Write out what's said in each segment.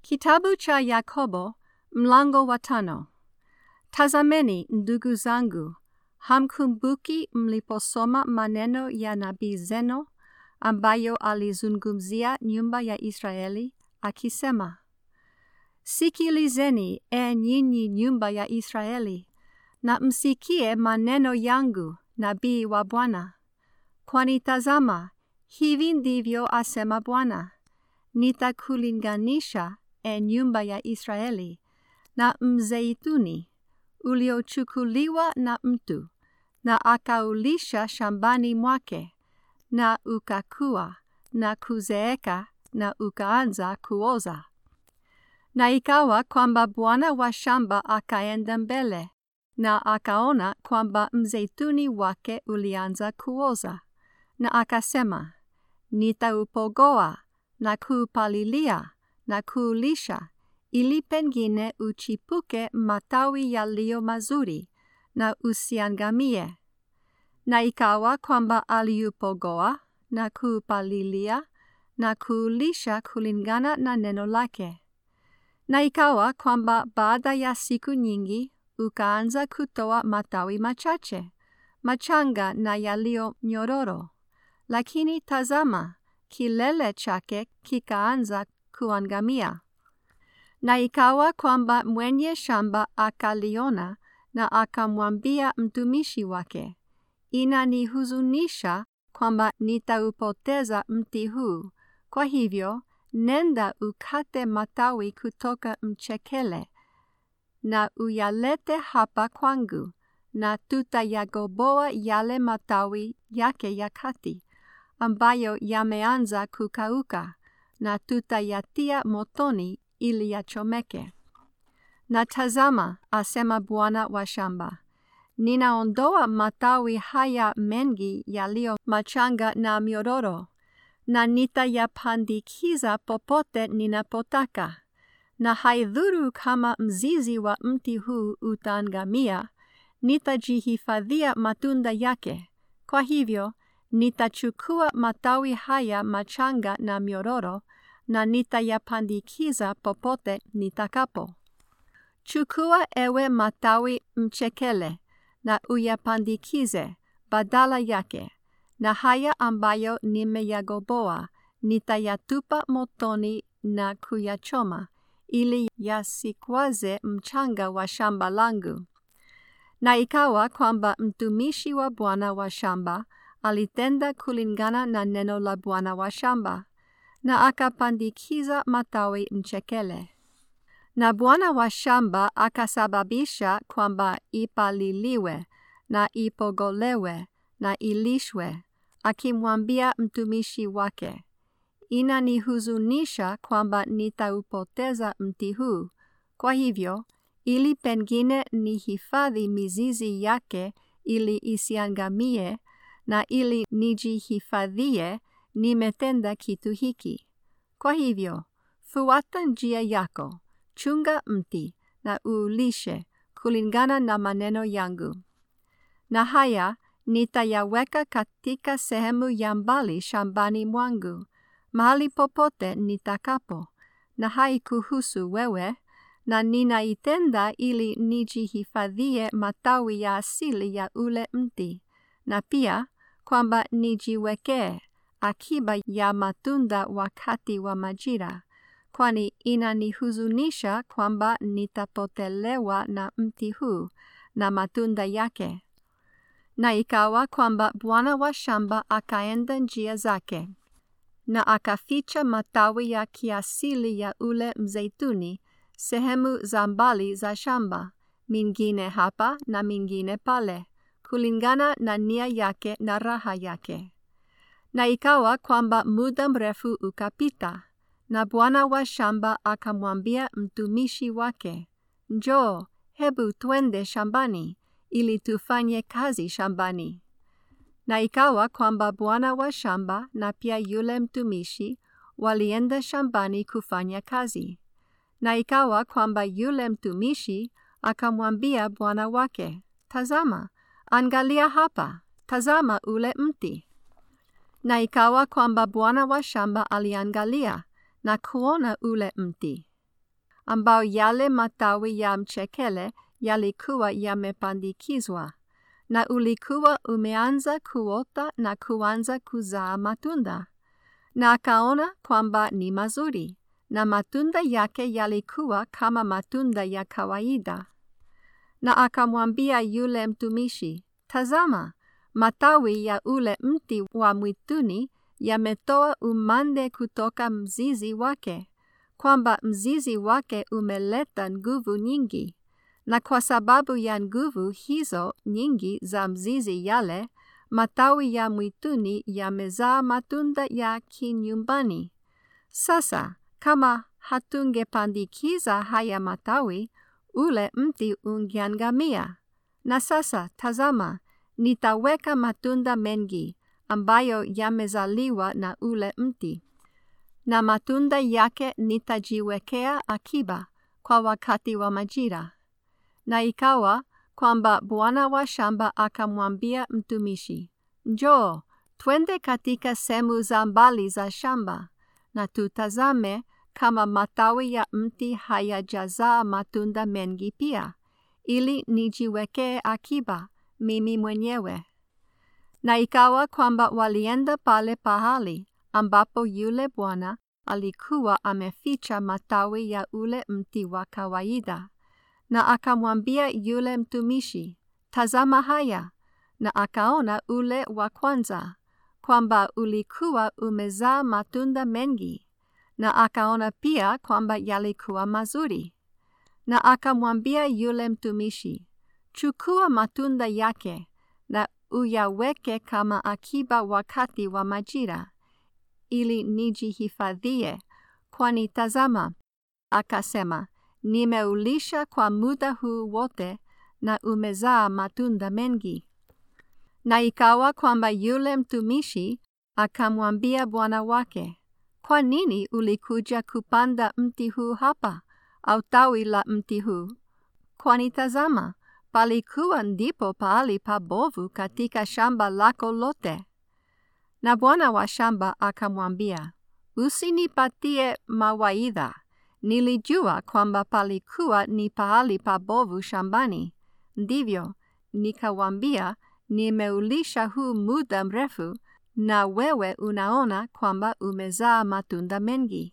Kitabu cha Yakobo mlango wa tano. Tazameni ndugu zangu, hamkumbuki mliposoma maneno ya nabii Zeno ambayo alizungumzia nyumba ya Israeli akisema, Sikilizeni e nyinyi nyumba ya Israeli, na msikie maneno yangu nabii wa Bwana. Kwani tazama, hivi ndivyo asema Bwana, nitakulinganisha e nyumba ya Israeli na mzeituni uliochukuliwa na mtu na akaulisha shambani mwake na ukakua na kuzeeka na ukaanza kuoza. Na ikawa kwamba bwana wa shamba akaenda mbele na akaona kwamba mzeituni wake ulianza kuoza, na akasema, nitaupogoa na kuupalilia na kuulisha ili pengine uchipuke matawi yaliyo mazuri na usiangamie. Na ikawa kwamba aliupogoa na kuupalilia na kuulisha kulingana na neno lake. Na ikawa kwamba baada ya siku nyingi ukaanza kutoa matawi machache, machanga na yaliyo nyororo. Lakini tazama, kilele chake kikaanza kuangamia. Na ikawa kwamba mwenye shamba akaliona na akamwambia mtumishi wake, inanihuzunisha kwamba nitaupoteza mti huu. Kwa hivyo, nenda ukate matawi kutoka mchekele na uyalete hapa kwangu, na tutayagoboa yale matawi yake ya kati ambayo yameanza kukauka, na tutayatia motoni ili yachomeke. Na tazama, asema bwana wa shamba, ninaondoa matawi haya mengi yaliyo machanga na myororo, na nitayapandikiza popote ninapotaka, na haidhuru kama mzizi wa mti huu utaangamia, nitajihifadhia matunda yake. Kwa hivyo, nitachukua matawi haya machanga na myororo, na nitayapandikiza popote nitakapo. Chukua ewe matawi mchekele na uyapandikize badala yake, na haya ambayo nimeyagoboa nitayatupa motoni na kuyachoma, ili yasikwaze mchanga wa shamba langu. Na ikawa kwamba mtumishi wa bwana wa shamba alitenda kulingana na neno la bwana wa shamba, na akapandikiza matawi mchekele. Na bwana wa shamba akasababisha kwamba ipaliliwe na ipogolewe na ilishwe, akimwambia mtumishi wake, inanihuzunisha kwamba nitaupoteza mti huu. Kwa hivyo, ili pengine nihifadhi mizizi yake ili isiangamie, na ili nijihifadhie, nimetenda kitu hiki. Kwa hivyo, fuata njia yako, chunga mti na uulishe kulingana na maneno yangu. Na haya nitayaweka katika sehemu ya mbali shambani mwangu, mahali popote nitakapo, na haikuhusu wewe, na ninaitenda ili nijihifadhie matawi ya asili ya ule mti, na pia kwamba nijiwekee akiba ya matunda wakati wa majira, kwani inanihuzunisha kwamba nitapotelewa na mti huu na matunda yake. Na ikawa kwamba bwana wa shamba akaenda njia zake, na akaficha matawi ya kiasili ya ule mzeituni sehemu za mbali za shamba, mingine hapa na mingine pale, kulingana na nia yake na raha yake. Na ikawa kwamba muda mrefu ukapita, na bwana wa shamba akamwambia mtumishi wake, Njoo, hebu twende shambani, ili tufanye kazi shambani. Na ikawa kwamba bwana wa shamba na pia yule mtumishi walienda shambani kufanya kazi. Na ikawa kwamba yule mtumishi akamwambia bwana wake, Tazama, angalia hapa, tazama ule mti. Na ikawa kwamba bwana wa shamba aliangalia na kuona ule mti. ambao yale matawi ya mchekele yalikuwa yamepandikizwa na ulikuwa umeanza kuota na kuanza kuzaa matunda. Na akaona kwamba ni mazuri, na matunda yake yalikuwa kama matunda ya kawaida. Na akamwambia yule mtumishi, Tazama, matawi ya ule mti wa mwituni yametoa umande kutoka mzizi wake, kwamba mzizi wake umeleta nguvu nyingi na kwa sababu ya nguvu hizo nyingi za mzizi yale, matawi ya mwituni yamezaa matunda ya kinyumbani. Sasa kama hatungepandikiza haya matawi, ule mti ungeangamia. Na sasa tazama, nitaweka matunda mengi ambayo yamezaliwa na ule mti, na matunda yake nitajiwekea akiba kwa wakati wa majira. Na ikawa kwamba bwana wa shamba akamwambia mtumishi, Njoo, twende katika sehemu za mbali za shamba, na tutazame kama matawi ya mti hayajazaa matunda mengi pia, ili nijiwekee akiba mimi mwenyewe. Na ikawa kwamba walienda pale pahali ambapo yule bwana alikuwa ameficha matawi ya ule mti wa kawaida na akamwambia yule mtumishi, tazama haya. Na akaona ule wa kwanza kwamba ulikuwa umezaa matunda mengi, na akaona pia kwamba yalikuwa mazuri. Na akamwambia yule mtumishi, chukua matunda yake na uyaweke kama akiba wakati wa majira, ili nijihifadhie, kwani tazama, akasema nimeulisha kwa muda huu wote na umezaa matunda mengi. Na ikawa kwamba yule mtumishi akamwambia bwana wake, kwa nini ulikuja kupanda mti huu hapa, au tawi la mti huu? Kwani tazama, palikuwa ndipo pahali pabovu katika shamba lako lote. Na bwana wa shamba akamwambia, usinipatie mawaidha Nilijua kwamba palikuwa ni pahali pabovu shambani, ndivyo nikawambia, nimeulisha huu muda mrefu, na wewe unaona kwamba umezaa matunda mengi.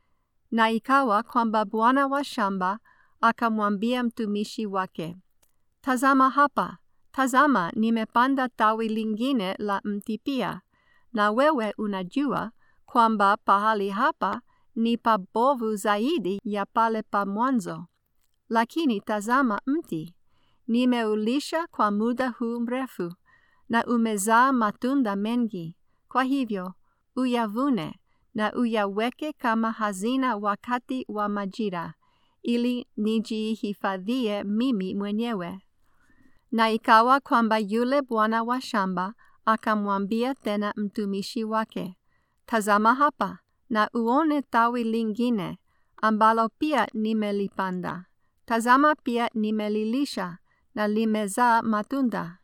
Na ikawa kwamba bwana wa shamba akamwambia mtumishi wake, tazama hapa, tazama, nimepanda tawi lingine la mti pia, na wewe unajua kwamba pahali hapa ni pabovu zaidi ya pale pa mwanzo. Lakini tazama mti, nimeulisha kwa muda huu mrefu, na umezaa matunda mengi. Kwa hivyo uyavune na uyaweke kama hazina wakati wa majira, ili nijihifadhie mimi mwenyewe. Na ikawa kwamba yule bwana wa shamba akamwambia tena mtumishi wake, tazama hapa na uone tawi lingine ambalo pia nimelipanda. Tazama pia nimelilisha na limezaa matunda.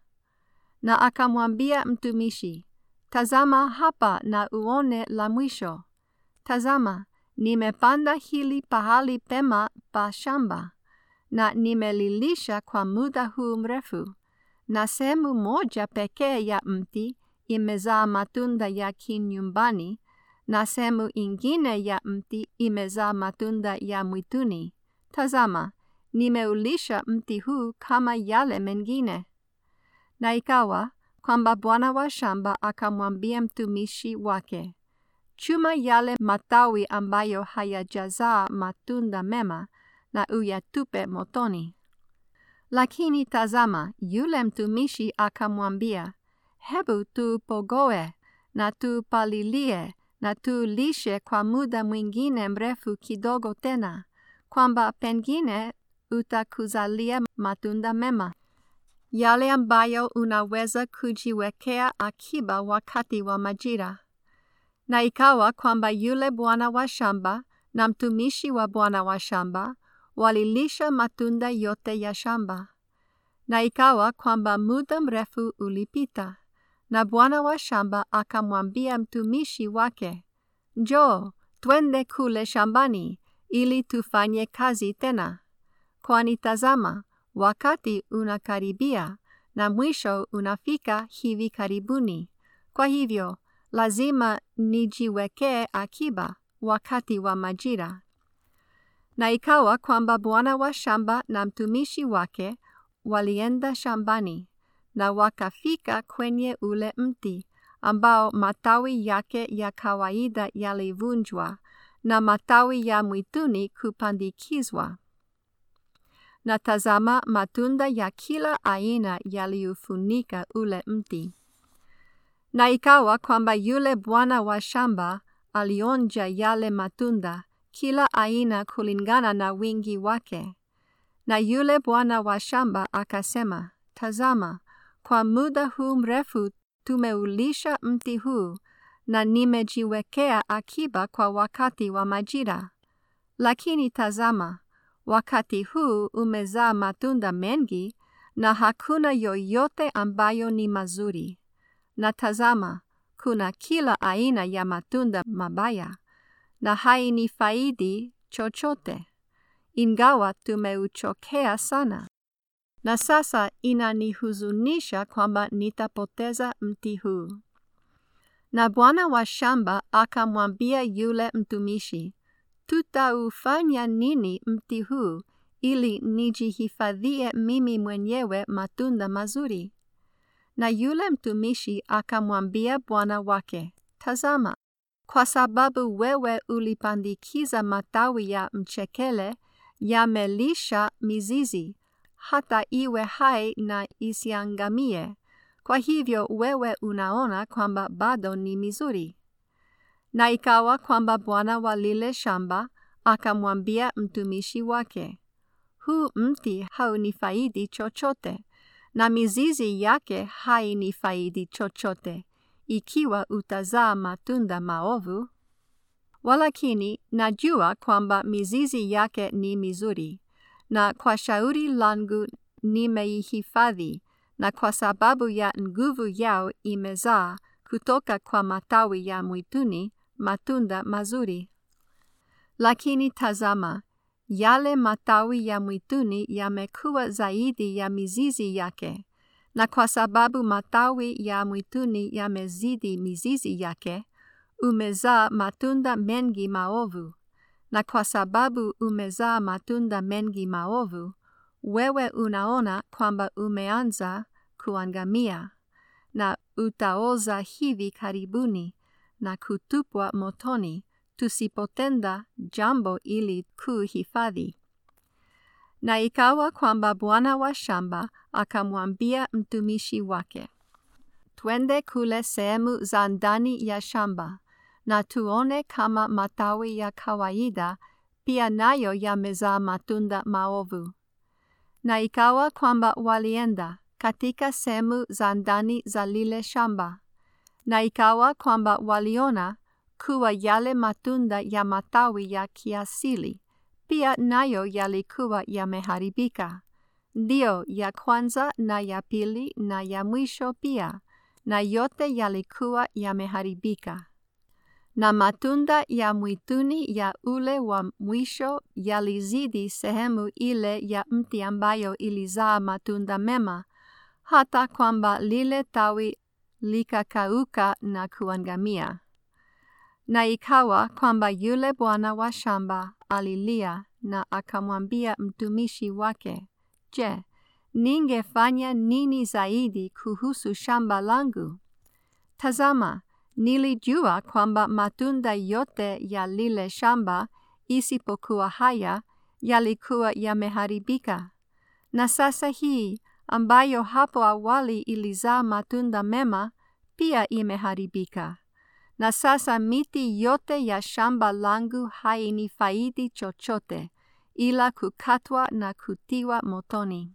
Na akamwambia mtumishi, tazama hapa na uone la mwisho. Tazama, nimepanda hili pahali pema pa shamba na nimelilisha kwa muda huu mrefu, na sehemu moja pekee ya mti imezaa matunda ya kinyumbani na sehemu ingine ya mti imezaa matunda ya mwituni. Tazama, nimeulisha mti huu kama yale mengine. Na ikawa kwamba bwana wa shamba akamwambia mtumishi wake, chuma yale matawi ambayo hayajazaa matunda mema na uyatupe motoni. Lakini tazama, yule mtumishi akamwambia, hebu tupogoe na tupalilie na tulishe kwa muda mwingine mrefu kidogo tena, kwamba pengine utakuzalia matunda mema, yale ambayo unaweza kujiwekea akiba wakati wa majira. Na ikawa kwamba yule bwana wa shamba na mtumishi wa bwana wa shamba walilisha matunda yote ya shamba. Na ikawa kwamba muda mrefu ulipita, na bwana wa shamba akamwambia mtumishi wake, Njoo, twende kule shambani, ili tufanye kazi tena. Kwani tazama, wakati unakaribia na mwisho unafika hivi karibuni. Kwa hivyo, lazima nijiwekee akiba wakati wa majira. Na ikawa kwamba bwana wa shamba na mtumishi wake walienda shambani na wakafika kwenye ule mti ambao matawi yake ya kawaida yalivunjwa na matawi ya mwituni kupandikizwa. Na tazama, matunda ya kila aina yaliufunika ule mti. Na ikawa kwamba yule bwana wa shamba alionja yale matunda, kila aina kulingana na wingi wake. Na yule bwana wa shamba akasema, Tazama, kwa muda huu mrefu tumeulisha mti huu na nimejiwekea akiba kwa wakati wa majira. Lakini tazama, wakati huu umezaa matunda mengi na hakuna yoyote ambayo ni mazuri. Na tazama, kuna kila aina ya matunda mabaya na hainifaidi chochote, ingawa tumeuchokea sana. Na sasa inanihuzunisha kwamba nitapoteza mti huu. Na bwana wa shamba akamwambia yule mtumishi, tutaufanya nini mti huu ili nijihifadhie mimi mwenyewe matunda mazuri? Na yule mtumishi akamwambia bwana wake, tazama, kwa sababu wewe ulipandikiza matawi ya mchekele, yamelisha mizizi hata iwe hai na isiangamie. Kwa hivyo wewe unaona kwamba bado ni mizuri. Na ikawa kwamba bwana wa lile shamba akamwambia mtumishi wake, huu mti haunifaidi chochote, na mizizi yake hainifaidi chochote, ikiwa utazaa matunda maovu. Walakini najua kwamba mizizi yake ni mizuri, na kwa shauri langu nimeihifadhi, na kwa sababu ya nguvu yao imezaa kutoka kwa matawi ya mwituni matunda mazuri. Lakini tazama, yale matawi ya mwituni yamekuwa zaidi ya mizizi yake, na kwa sababu matawi ya mwituni yamezidi mizizi yake, umezaa matunda mengi maovu. Na kwa sababu umezaa matunda mengi maovu, wewe unaona kwamba umeanza kuangamia, na utaoza hivi karibuni na kutupwa motoni, tusipotenda jambo ili kuhifadhi. Na ikawa kwamba bwana wa shamba akamwambia mtumishi wake, twende kule sehemu za ndani ya shamba na tuone kama matawi ya kawaida pia nayo yamezaa matunda maovu. Na ikawa kwamba walienda katika sehemu za ndani za lile shamba, na ikawa kwamba waliona kuwa yale matunda ya matawi ya kiasili pia nayo yalikuwa yameharibika, ndiyo ya kwanza na ya pili na ya mwisho pia, na yote yalikuwa yameharibika. Na matunda ya mwituni ya ule wa mwisho yalizidi sehemu ile ya mti ambayo ilizaa matunda mema, hata kwamba lile tawi likakauka na kuangamia. Na ikawa kwamba yule bwana wa shamba alilia na akamwambia mtumishi wake, Je, ningefanya nini zaidi kuhusu shamba langu? Tazama, nilijua kwamba matunda yote ya lile shamba isipokuwa haya yalikuwa yameharibika. Na sasa hii ambayo hapo awali ilizaa matunda mema pia imeharibika. Na sasa miti yote ya shamba langu hainifaidi chochote ila kukatwa na kutiwa motoni.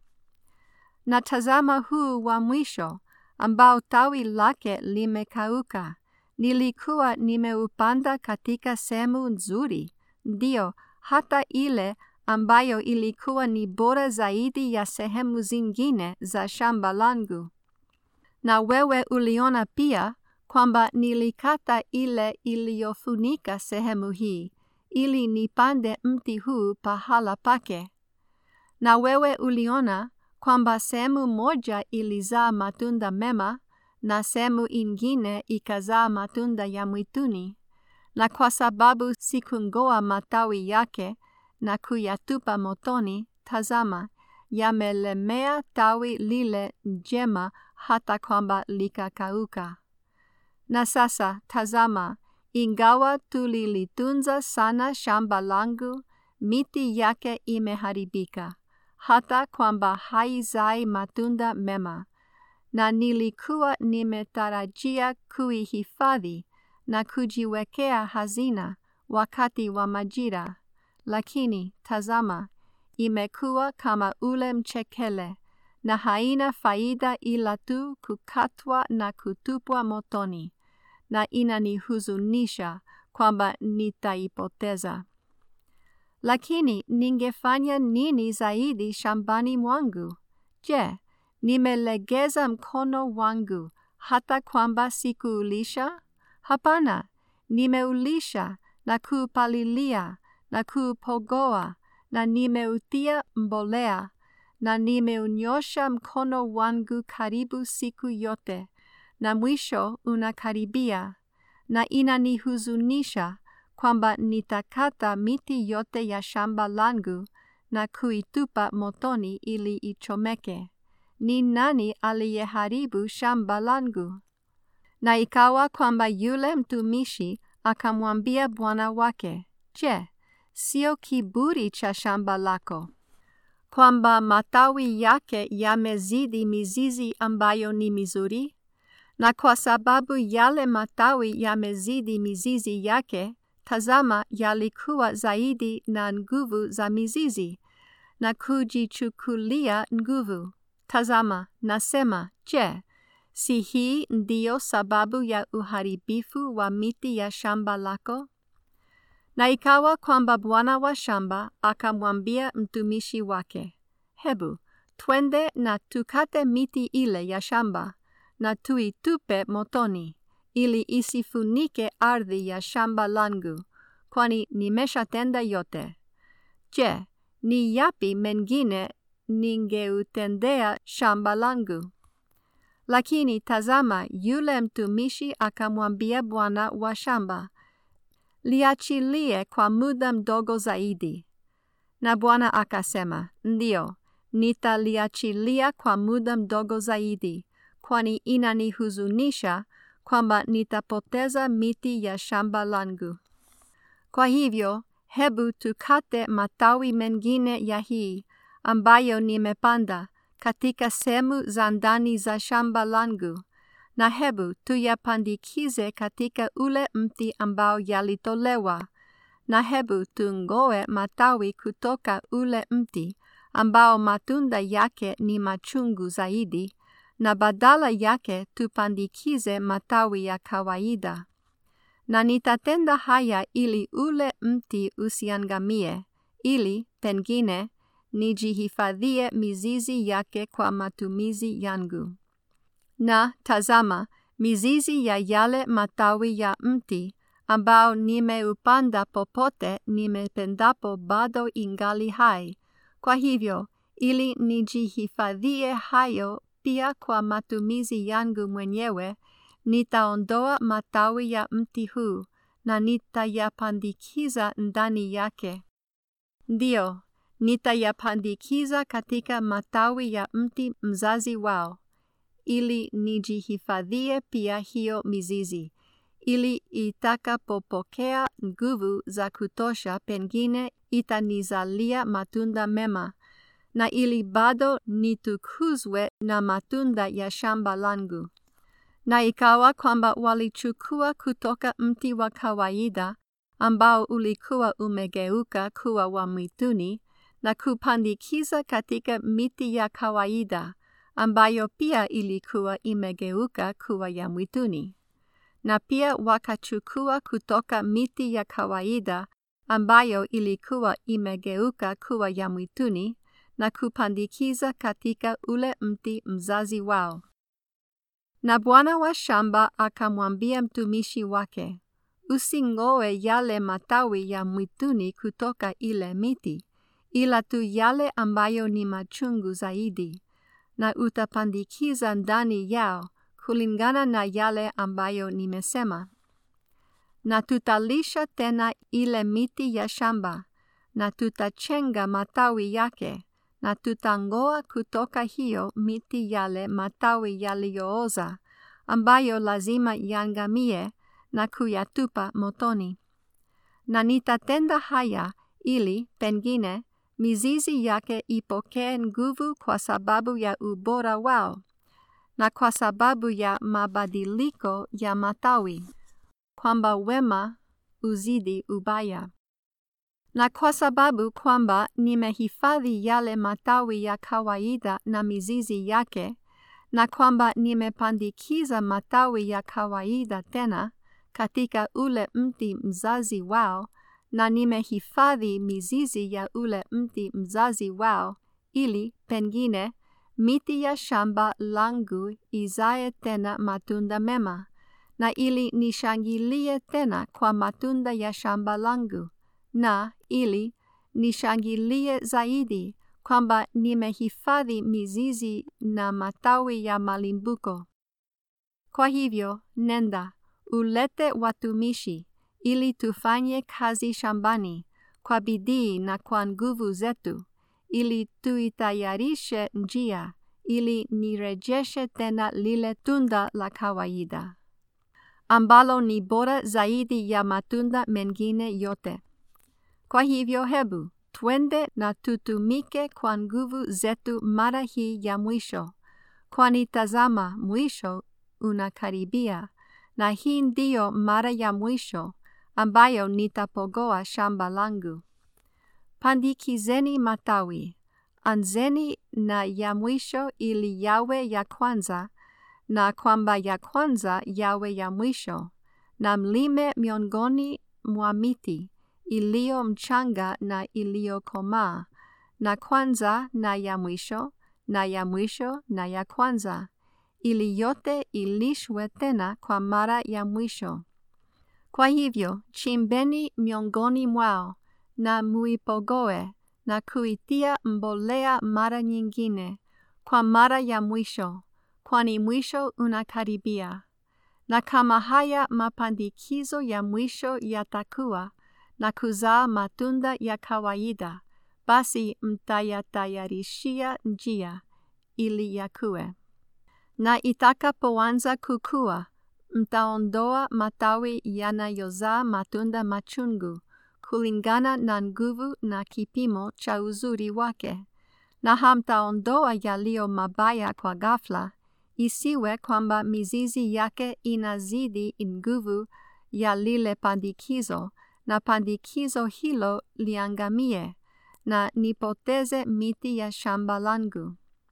Na tazama huu wa mwisho ambao tawi lake limekauka, nilikuwa nimeupanda katika sehemu nzuri, ndio hata ile ambayo ilikuwa ni bora zaidi ya sehemu zingine za shamba langu. Na wewe uliona pia kwamba nilikata ile iliyofunika sehemu hii ili nipande mti huu pahala pake? Na wewe uliona kwamba sehemu moja ilizaa matunda mema na sehemu ingine ikazaa matunda ya mwituni, na kwa sababu sikungoa matawi yake na kuyatupa motoni, tazama, yamelemea tawi lile njema hata kwamba likakauka. Na sasa tazama, ingawa tulilitunza sana shamba langu, miti yake imeharibika, hata kwamba haizai matunda mema, na nilikuwa nimetarajia kuihifadhi na kujiwekea hazina wakati wa majira, lakini tazama, imekuwa kama ule mchekele na haina faida ila tu kukatwa na kutupwa motoni, na inanihuzunisha kwamba nitaipoteza. Lakini ningefanya nini zaidi shambani mwangu? Je, nimelegeza mkono wangu hata kwamba sikuulisha? Hapana, nimeulisha na kuupalilia na kuupogoa na nimeutia mbolea na nimeunyosha mkono wangu karibu siku yote, na mwisho unakaribia, na inanihuzunisha kwamba nitakata miti yote ya shamba langu na kuitupa motoni ili ichomeke. Ni nani aliyeharibu shamba langu? Na ikawa kwamba yule mtumishi akamwambia bwana wake, Je, sio kiburi cha shamba lako kwamba matawi yake yamezidi mizizi ambayo ni mizuri? Na kwa sababu yale matawi yamezidi mizizi yake, tazama, yalikuwa zaidi na nguvu za mizizi na kujichukulia nguvu. Tazama, nasema, je, si hii ndiyo sababu ya uharibifu wa miti ya shamba lako? Na ikawa kwamba bwana wa shamba akamwambia mtumishi wake, Hebu twende na tukate miti ile ya shamba na tuitupe motoni, ili isifunike ardhi ya shamba langu, kwani nimeshatenda yote. Je, ni yapi mengine ningeutendea shamba langu? Lakini tazama, yule mtumishi akamwambia bwana wa shamba, liachilie kwa muda mdogo zaidi. Na bwana akasema, ndio, nitaliachilia kwa muda mdogo zaidi, kwani inanihuzunisha kwamba nitapoteza miti ya shamba langu. Kwa hivyo, hebu tukate matawi mengine ya hii ambayo nimepanda katika sehemu za ndani za shamba langu, na hebu tuyapandikize katika ule mti ambao yalitolewa, na hebu tungoe matawi kutoka ule mti ambao matunda yake ni machungu zaidi, na badala yake tupandikize matawi ya kawaida. Na nitatenda haya ili ule mti usiangamie, ili pengine nijihifadhie mizizi yake kwa matumizi yangu. Na tazama, mizizi ya yale matawi ya mti ambao nimeupanda popote nimependapo bado ingali hai. Kwa hivyo, ili nijihifadhie hayo pia kwa matumizi yangu mwenyewe, nitaondoa matawi ya mti huu na nitayapandikiza ndani yake. Ndio, nitayapandikiza katika matawi ya mti mzazi wao, ili nijihifadhie pia hiyo mizizi, ili itakapopokea nguvu za kutosha pengine itanizalia matunda mema, na ili bado nitukuzwe na matunda ya shamba langu. Na ikawa kwamba walichukua kutoka mti wa kawaida ambao ulikuwa umegeuka kuwa wa mwituni na kupandikiza katika miti ya kawaida ambayo pia ilikuwa imegeuka kuwa ya mwituni. Na pia wakachukua kutoka miti ya kawaida ambayo ilikuwa imegeuka kuwa ya mwituni na kupandikiza katika ule mti mzazi wao. Na bwana wa shamba akamwambia mtumishi wake, usingoe yale matawi ya mwituni kutoka ile miti, ila tu yale ambayo ni machungu zaidi, na utapandikiza ndani yao kulingana na yale ambayo nimesema. Na tutalisha tena ile miti ya shamba, na tutachenga matawi yake, na tutangoa kutoka hiyo miti yale matawi yaliyooza, ambayo lazima yangamie na kuyatupa motoni. Na nitatenda haya ili pengine mizizi yake ipokee nguvu kwa sababu ya ubora wao na kwa sababu ya mabadiliko ya matawi, kwamba wema uzidi ubaya. Na kwa sababu kwamba nimehifadhi yale matawi ya kawaida na mizizi yake, na kwamba nimepandikiza matawi ya kawaida tena katika ule mti mzazi wao, na nimehifadhi mizizi ya ule mti mzazi wao, ili pengine miti ya shamba langu izae tena matunda mema, na ili nishangilie tena kwa matunda ya shamba langu, na ili nishangilie zaidi kwamba nimehifadhi mizizi na matawi ya malimbuko. Kwa hivyo, nenda, ulete watumishi, ili tufanye kazi shambani, kwa bidii na kwa nguvu zetu, ili tuitayarishe njia, ili nirejeshe tena lile tunda la kawaida, ambalo ni bora zaidi ya matunda mengine yote. Kwa hivyo hebu, twende na tutumike kwa nguvu zetu mara hii ya mwisho, kwani tazama mwisho unakaribia, na hii ndiyo mara ya mwisho ambayo nitapogoa shamba langu. Pandikizeni matawi, anzeni na ya mwisho ili yawe ya kwanza, na kwamba ya kwanza yawe ya mwisho, na mlime miongoni mwa miti iliyo mchanga na iliyokomaa, na kwanza na ya mwisho, na ya mwisho na ya kwanza, ili yote ilishwe tena kwa mara ya mwisho. Kwa hivyo, chimbeni miongoni mwao, na muipogoe, na kuitia mbolea mara nyingine, kwa mara ya mwisho, kwani mwisho unakaribia. Na kama haya mapandikizo ya mwisho yatakuwa, na kuzaa matunda ya kawaida, basi mtayatayarishia njia ili yakue. Na itakapoanza kukua, mtaondoa matawi yanayozaa matunda machungu kulingana na nguvu na kipimo cha uzuri wake, na hamtaondoa yaliyo mabaya kwa ghafla, isiwe kwamba mizizi yake inazidi nguvu ya lile pandikizo na pandikizo hilo liangamie na nipoteze miti ya shamba langu.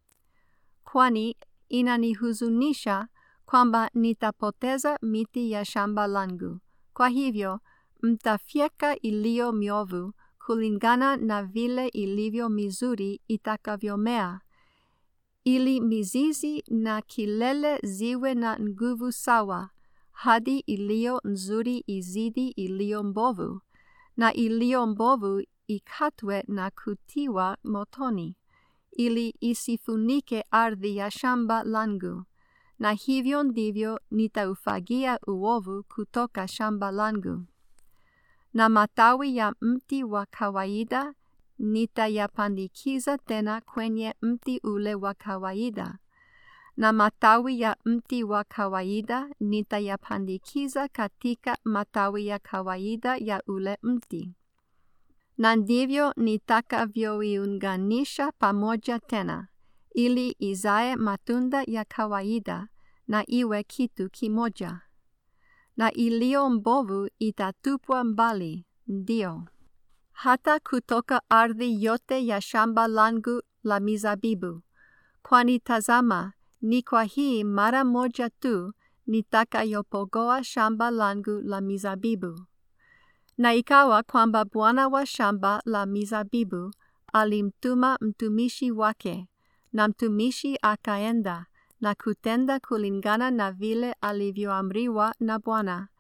Kwani inanihuzunisha kwamba nitapoteza miti ya shamba langu. Kwa hivyo, mtafyeka iliyo miovu kulingana na vile ilivyo mizuri itakavyomea, ili mizizi na kilele ziwe na nguvu sawa hadi iliyo nzuri izidi iliyo mbovu, na iliyo mbovu ikatwe na kutiwa motoni, ili isifunike ardhi ya shamba langu. Na hivyo ndivyo nitaufagia uovu kutoka shamba langu. Na matawi ya mti wa kawaida nitayapandikiza tena kwenye mti ule wa kawaida na matawi ya mti wa kawaida nitayapandikiza katika matawi ya kawaida ya ule mti. Na ndivyo nitakavyoiunganisha pamoja tena, ili izae matunda ya kawaida na iwe kitu kimoja. Na iliyo mbovu itatupwa mbali, ndio hata kutoka ardhi yote ya shamba langu la mizabibu, kwani tazama, ni kwa hii mara moja tu nitakayopogoa shamba langu la mizabibu. Na ikawa kwamba bwana wa shamba la mizabibu alimtuma mtumishi wake, na mtumishi akaenda na kutenda kulingana na vile alivyoamriwa na Bwana,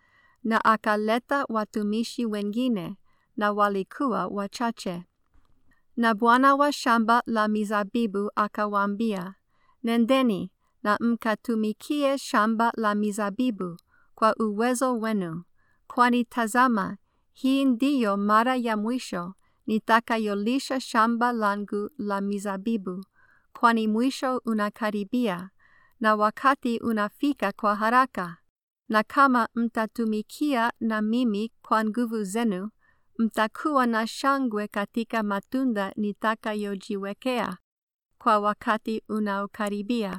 na akaleta watumishi wengine na walikuwa wachache. Na bwana wa shamba la mizabibu akawaambia, Nendeni na mkatumikie shamba la mizabibu kwa uwezo wenu, kwani tazama, hii ndiyo mara ya mwisho nitakayolisha shamba langu la mizabibu, kwani mwisho unakaribia na wakati unafika kwa haraka. Na kama mtatumikia na mimi kwa nguvu zenu, mtakuwa na shangwe katika matunda nitakayojiwekea kwa wakati unaokaribia.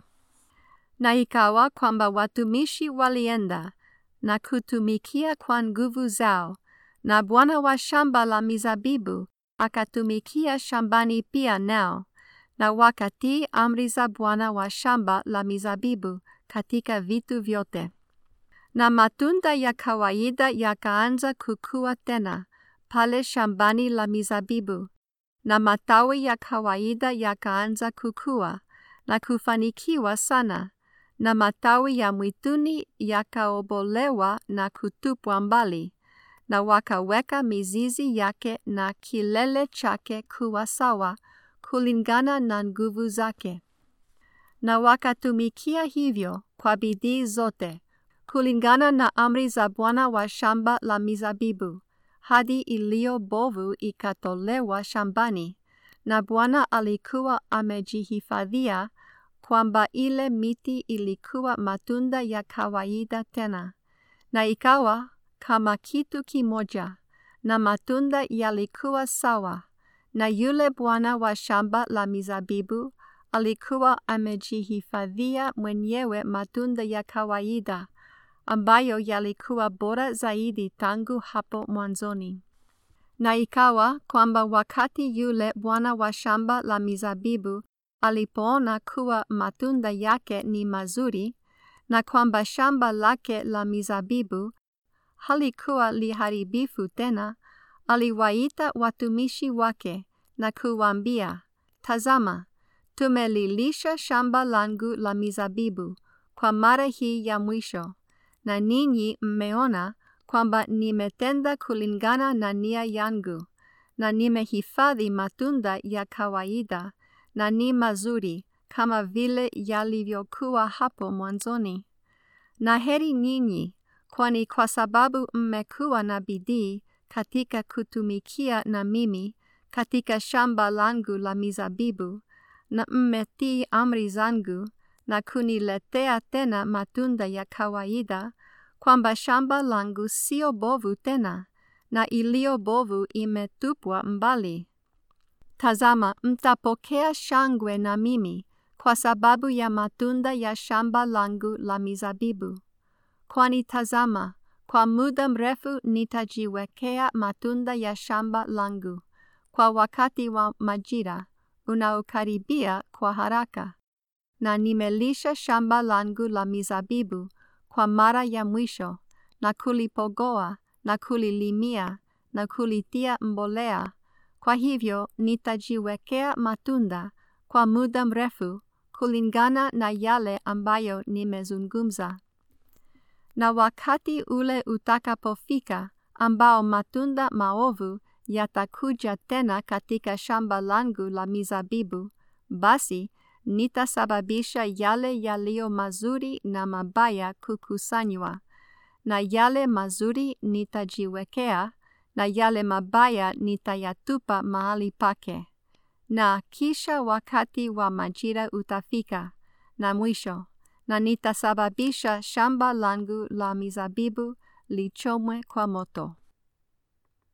Na ikawa kwamba watumishi walienda na kutumikia kwa nguvu zao, na bwana wa shamba la mizabibu akatumikia shambani pia nao, na wakatii amri za bwana wa shamba la mizabibu katika vitu vyote. Na matunda ya kawaida yakaanza kukua tena pale shambani la mizabibu, na matawi ya kawaida yakaanza kukua na kufanikiwa sana, na matawi ya mwituni yakaobolewa na kutupwa mbali, na wakaweka mizizi yake na kilele chake kuwa sawa kulingana na nguvu zake. Na wakatumikia hivyo kwa bidii zote, kulingana na amri za bwana wa shamba la mizabibu, hadi iliyo bovu ikatolewa shambani, na Bwana alikuwa amejihifadhia kwamba ile miti ilikuwa matunda ya kawaida tena, na ikawa kama kitu kimoja, na matunda yalikuwa sawa, na yule bwana wa shamba la mizabibu alikuwa amejihifadhia mwenyewe matunda ya kawaida ambayo yalikuwa bora zaidi tangu hapo mwanzoni. Na ikawa kwamba wakati yule bwana wa shamba la mizabibu alipoona kuwa matunda yake ni mazuri, na kwamba shamba lake la mizabibu halikuwa liharibifu tena, aliwaita watumishi wake na kuwaambia, Tazama, tumelilisha shamba langu la mizabibu kwa mara hii ya mwisho, na ninyi mmeona kwamba nimetenda kulingana na nia yangu, na nimehifadhi matunda ya kawaida na ni mazuri kama vile yalivyokuwa hapo mwanzoni. Na heri ninyi, kwani kwa sababu mmekuwa na bidii katika kutumikia na mimi katika shamba langu la mizabibu, na mmetii amri zangu na kuniletea tena matunda ya kawaida, kwamba shamba langu sio bovu tena, na iliyo bovu imetupwa mbali. Tazama, mtapokea shangwe na mimi kwa sababu ya matunda ya shamba langu la mizabibu. Kwani tazama, kwa muda mrefu nitajiwekea matunda ya shamba langu kwa wakati wa majira unaokaribia kwa haraka, na nimelisha shamba langu la mizabibu kwa mara ya mwisho, na kulipogoa na kulilimia na kulitia mbolea. Kwa hivyo nitajiwekea matunda kwa muda mrefu kulingana na yale ambayo nimezungumza. Na wakati ule utakapofika ambao matunda maovu yatakuja tena katika shamba langu la mizabibu, basi nitasababisha yale yaliyo mazuri na mabaya kukusanywa, na yale mazuri nitajiwekea, na yale mabaya nitayatupa mahali pake. Na kisha wakati wa majira utafika, na mwisho, na nitasababisha shamba langu la mizabibu lichomwe kwa moto.